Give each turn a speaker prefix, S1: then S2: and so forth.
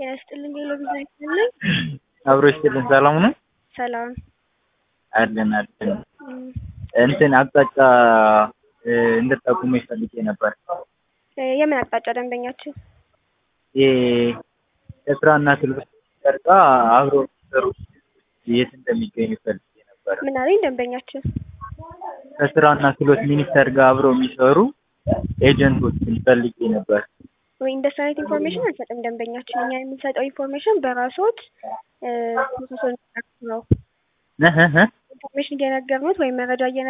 S1: ጤና ይስጥልኝ ሄሎ ቪዛ ይስጥልኝ።
S2: አብሮ ይስጥልን። ሰላም ነው
S1: ሰላም
S2: አለን አለን።
S1: እም፣
S2: እንትን አቅጣጫ እንድጠቁሙ ፈልጌ ነበር።
S1: እ የምን አቅጣጫ ደንበኛችን?
S2: ይሄ ከስራና ክህሎት ሚኒስቴር ጋር አብሮ የሚሰሩ የት እንደሚገኙ ፈልጌ ነበር።
S1: ምን አለኝ ደንበኛችን?
S2: ከስራና ክህሎት ሚኒስቴር ጋር አብረው የሚሰሩ ኤጀንቶችን ፈልጌ ነበር።
S1: ወይ እንደሱ አይነት ኢንፎርሜሽን አንሰጥም ደንበኛችን። እኛ የምንሰጠው ኢንፎርሜሽን በራሶት ፕሮሰሱን ነው
S2: ነህ ነህ
S1: ኢንፎርሜሽን እየነገርኑት ወይም መረጃ እየነ